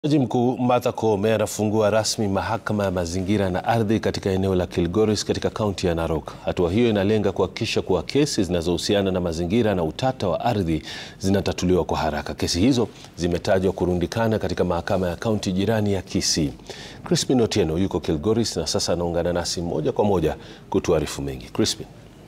Jaji Mkuu Martha Koome anafungua rasmi mahakama ya mazingira na ardhi katika eneo la Kilgoris katika kaunti ya Narok. Hatua hiyo inalenga kuhakikisha kuwa kesi zinazohusiana na mazingira na utata wa ardhi zinatatuliwa kwa haraka. Kesi hizo zimetajwa kurundikana katika mahakama ya kaunti jirani ya Kisii. Crispin Otieno yuko Kilgoris na sasa anaungana nasi moja kwa moja kutuarifu mengi. Crispin.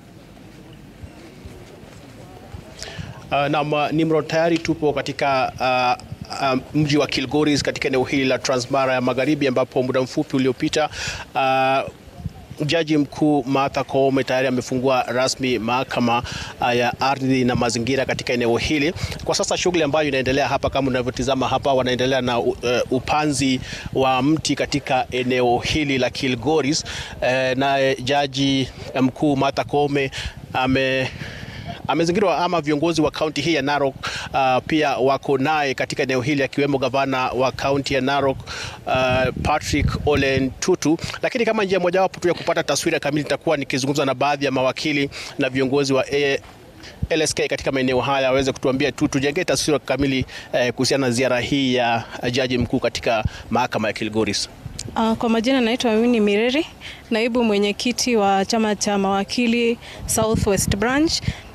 Uh, na Nimrod, tayari tupo katika uh, uh, mji wa Kilgoris katika eneo hili la Transmara ya Magharibi ambapo muda mfupi uliopita uh, Jaji Mkuu Martha Koome tayari amefungua rasmi mahakama uh, ya ardhi na mazingira katika eneo hili. Kwa sasa shughuli ambayo inaendelea hapa, kama unavyotizama hapa, wanaendelea na uh, upanzi wa mti katika eneo hili la Kilgoris. Uh, naye Jaji Mkuu Martha Koome ame amezingirwa ama viongozi wa kaunti hii ya Narok uh, pia wako naye katika eneo hili akiwemo gavana wa kaunti ya Narok uh, Patrick Ole Ntutu. Lakini kama njia mojawapo tu ya kupata taswira kamili, nitakuwa nikizungumza na baadhi ya mawakili na viongozi wa A LSK katika maeneo haya waweze kutuambia tu tujengee taswira kamili eh, kuhusiana na ziara hii ya jaji mkuu katika mahakama ya Kilgoris. Uh, kwa majina naitwa Amini Mireri, naibu mwenyekiti wa chama cha mawakili Southwest Branch,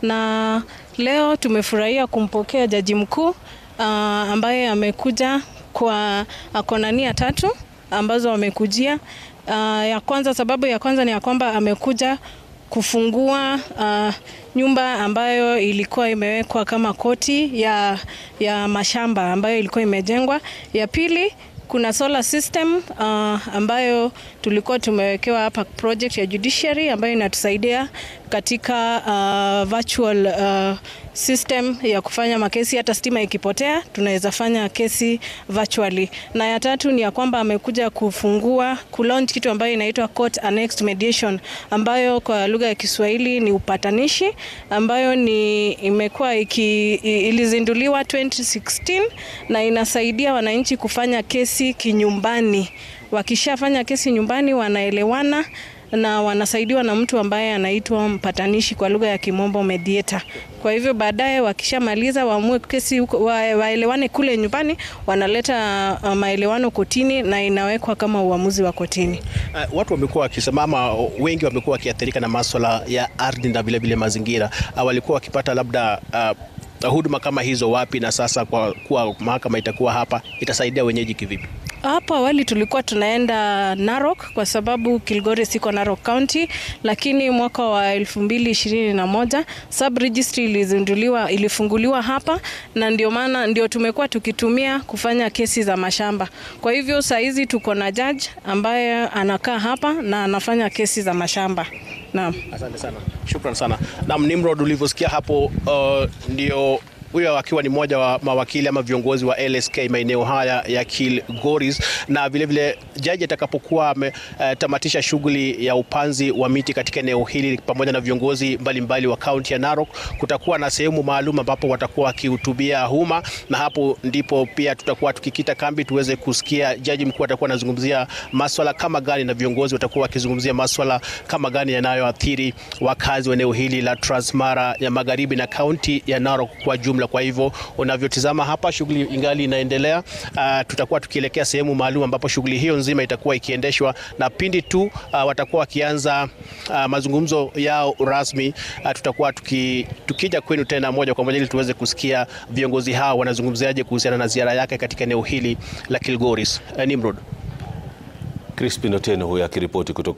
na leo tumefurahia kumpokea jaji mkuu uh, ambaye amekuja kwa akona nia tatu ambazo amekujia. Uh, ya kwanza, sababu ya kwanza ni ya kwamba amekuja kufungua uh, nyumba ambayo ilikuwa imewekwa kama koti ya, ya mashamba ambayo ilikuwa imejengwa. Ya pili kuna solar system uh, ambayo tulikuwa tumewekewa hapa project ya judiciary ambayo inatusaidia katika uh, virtual uh, system ya kufanya makesi. Hata stima ikipotea tunaweza fanya kesi virtually. Na ya tatu ni ya kwamba amekuja kufungua kulaunch kitu ambayo inaitwa court annexed mediation ambayo kwa lugha ya Kiswahili ni upatanishi ambayo ni imekuwa iki, ilizinduliwa 2016 na inasaidia wananchi kufanya kesi kinyumbani. Wakishafanya kesi nyumbani wanaelewana na wanasaidiwa na mtu ambaye anaitwa mpatanishi kwa lugha ya Kimombo mediator. Kwa hivyo baadaye wakishamaliza waamue kesi huko, wa, waelewane kule nyumbani, wanaleta uh, maelewano kotini na inawekwa kama uamuzi wa kotini. Uh, watu wamekuwa wakisema ama wengi wamekuwa wakiathirika na masuala ya ardhi na vilevile mazingira. Uh, walikuwa wakipata labda uh, huduma kama hizo wapi, na sasa kwa kuwa mahakama itakuwa hapa itasaidia wenyeji kivipi? Hapo awali tulikuwa tunaenda Narok kwa sababu Kilgoris iko Narok County, lakini mwaka wa 2021 sub registry ilizinduliwa, ilifunguliwa hapa na ndio maana ndio tumekuwa tukitumia kufanya kesi za mashamba. Kwa hivyo saa hizi tuko na judge ambaye anakaa hapa na anafanya kesi za mashamba. Naam. Asante sana. Shukran sana. Naam, Nimrod, ulivyosikia hapo uh, ndio huyo akiwa ni mmoja wa mawakili ama viongozi wa LSK maeneo haya ya Kilgoris, na vilevile jaji atakapokuwa ametamatisha uh, shughuli ya upanzi wa miti katika eneo hili pamoja na viongozi mbalimbali mbali wa kaunti ya Narok, kutakuwa na sehemu maalum ambapo watakuwa wakihutubia umma, na hapo ndipo pia tutakuwa tukikita kambi tuweze kusikia jaji mkuu atakuwa anazungumzia maswala kama gani na viongozi watakuwa wakizungumzia maswala kama gani yanayoathiri wakazi wa eneo hili la Transmara ya Magharibi na kaunti ya Narok kwa jumla. Kwa hivyo unavyotizama hapa, shughuli ingali inaendelea. Uh, tutakuwa tukielekea sehemu maalum ambapo shughuli hiyo nzima itakuwa ikiendeshwa, na pindi tu uh, watakuwa wakianza uh, mazungumzo yao rasmi uh, tutakuwa tuki, tukija kwenu tena moja kwa moja ili tuweze kusikia viongozi hao wanazungumziaje kuhusiana na ziara yake katika eneo hili la Kilgoris. Uh, Nimrod. Crispin Otieno huyo akiripoti kutoka